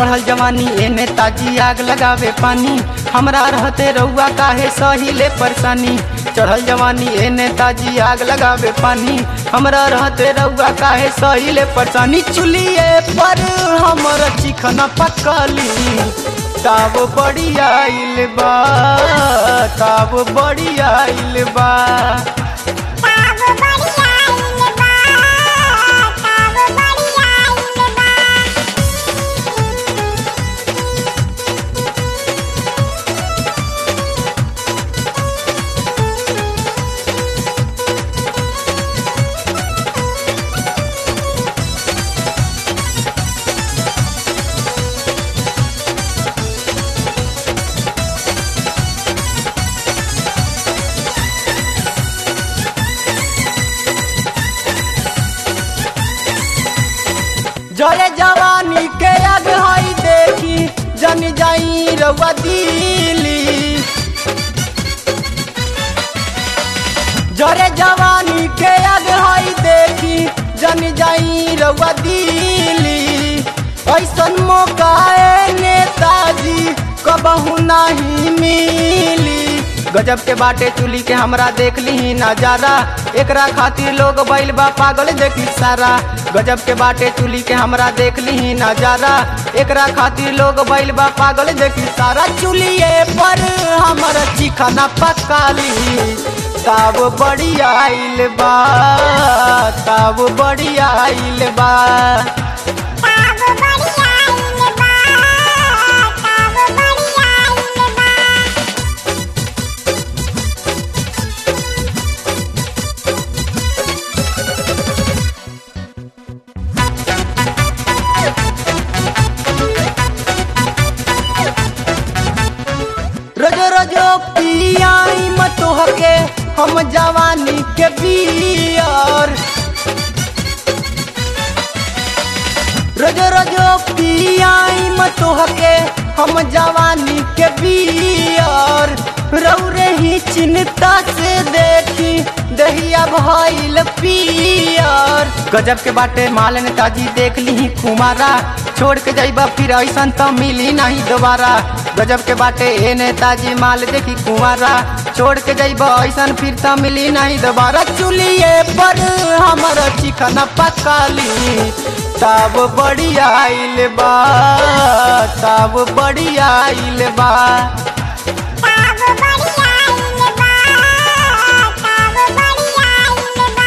चढ़ल जवानी एने ताजी आग लगावे पानी हमरा रहते रउआ काहे सहिले परेशानी चढ़ल जवानी एने ताजी आग लगावे पानी हमरा रहते रउआ काहे सहिले परेशानी चुलिए पर हमर चिकन पकली ताब बड़ी आइल बा ताब बड़ी आइल बा ताब बढ़िया आइल बा ताब बढ़िया आइल बा जरे जवानी के आग हई देखी जन जाई रउआ दिली जरे जवानी के आग हई देखी जन जाई रउआ दिली ऐसन मौका ए नेताजी कबहू नहीं मिली गजब के बाटे चुली के हमरा देख ली नजारा एकरा खातिर लोग बैल बा पागल देखी सारा गजब के बाटे चुली के हमरा देख ली नजारा एकरा खातिर लोग बैल बा पागल देखी सारा चुलिए पर हमर चिकना पकाली ताब बड़ी आइल बा ताब बड़ी आइल बा ताब बढ़िया आइल बा ताब बढ़िया आइल बा रोजो रोजो पियाई मत होके हम जवानी के बियर रोजो रोजो पियाई मत होके हम जवानी के बियर रौरे ही चिंता से देखी दहिया भइल पियर गजब के बाटे माल नेताजी देख ली कुमारा छोड़ के जाइबा फिर ऐसा तो मिली नहीं दोबारा गजब के बाटे ए नेताजी माल देखी कुमारा छोड़ के जाइबा ऐसा फिर तो मिली नहीं दोबारा चुलिए पर हमर चिकन पकाली तब बड़ी आइल बा तब बड़ी आइल बा ताब बढ़िया आइल बा ताब बढ़िया आइल बा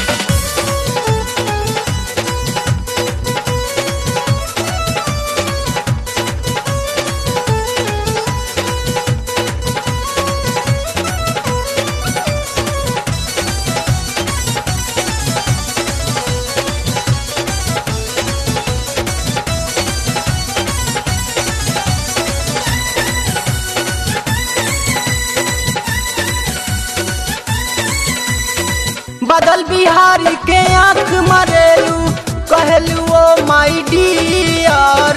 बदल बिहारी के आंख मरेलू कहलू ओ माई डियर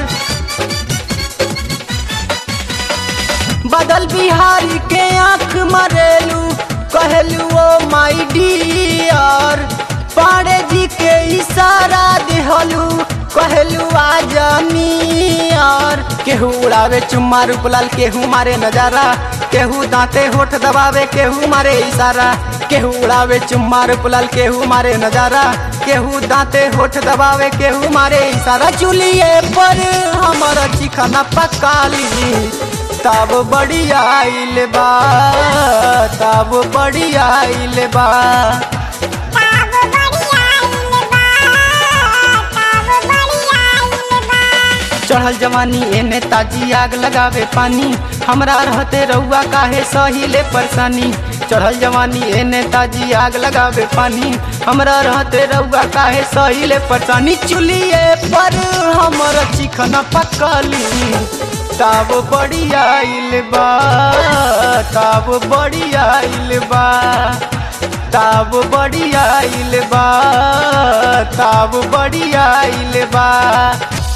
बदल बिहारी के आंख मरेलू कहलू ओ माई डियर पाड़े जी के इशारा दिहलू कहलू आ जमीयर केहू उड़ावे चुम्मा रूपलाल केहू मारे नजारा केहू दांते होठ दबावे केहू मारे इशारा केहू उड़ावे चुम्मा रूपलाल केहू मारे नजारा केहू दांते होठ दबावे केहू मारे इशारा चुलिए पर हमर चिकना पकाली तब बड़ी आइल बा तब बड़ी आइल बा ताब बढ़िया आइल बा ताब बढ़िया आइल बा चढ़ल जवानी एने ताजी आग लगावे पानी हमरा रहते रउआ काहे सहिले परेशानी चढ़ल जवानी एने ताजी आग लगावे पानी हमरा रहते रउआ काहे सहिले परेशानी चुलिए पर हमर चिकन पकली ताब बड़ी आइल बा ताब बड़ी आइल बा ताब बड़ी आइल बा ताब बड़ी आइल बा